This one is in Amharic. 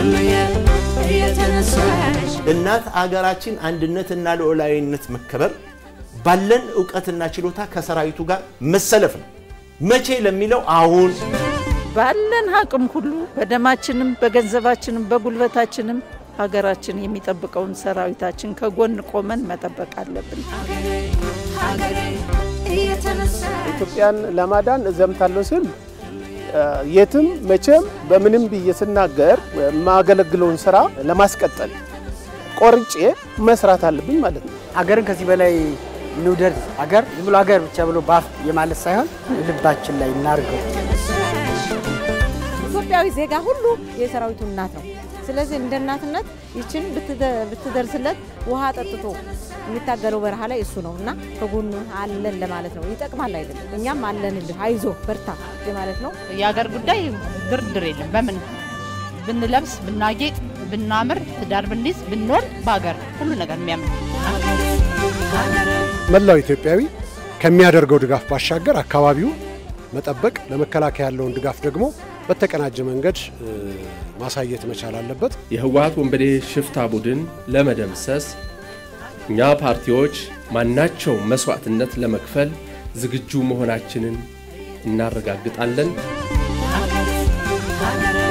እናት አገራችን አንድነትና ሉዓላዊነት መከበር ባለን እውቀትና ችሎታ ከሰራዊቱ ጋር መሰለፍ ነው። መቼ ለሚለው አሁን ባለን አቅም ሁሉ በደማችንም በገንዘባችንም በጉልበታችንም ሀገራችን የሚጠብቀውን ሰራዊታችን ከጎን ቆመን መጠበቅ አለብን። ኢትዮጵያን ለማዳን እዘምታለሁ ስል የትም መቼም በምንም ብዬ ስናገር የማገለግለውን ስራ ለማስቀጠል ቆርጬ መስራት አለብኝ ማለት ነው። አገርን ከዚህ በላይ እንውደድ። አገር ዝም ብሎ አገር ብቻ ብሎ ባፍ የማለት ሳይሆን ልባችን ላይ እናርገው። ኢትዮጵያዊ ዜጋ ሁሉ የሰራዊቱ እናት ነው። ስለዚህ እንደ እናትነት ይችን ብትደርስለት ውሃ ጠጥቶ የሚታገለው በረሃ ላይ እሱ ነው እና ከጎኑ አለን ለማለት ነው። ይጠቅማል አይደለም፣ እኛም አለንልህ፣ አይዞ በርታ ማለት ነው። የሀገር ጉዳይ ድርድር የለም። በምን ብንለብስ፣ ብናጌጥ፣ ብናምር፣ ትዳር ብንይዝ፣ ብንወልድ በሀገር ሁሉ ነገር የሚያምር መላው ኢትዮጵያዊ ከሚያደርገው ድጋፍ ባሻገር አካባቢው መጠበቅ ለመከላከያ ያለውን ድጋፍ ደግሞ በተቀናጀ መንገድ ማሳየት መቻል አለበት። የህወሀት ወንበዴ ሽፍታ ቡድን ለመደምሰስ እኛ ፓርቲዎች ማናቸው መስዋዕትነት ለመክፈል ዝግጁ መሆናችንን እናረጋግጣለን።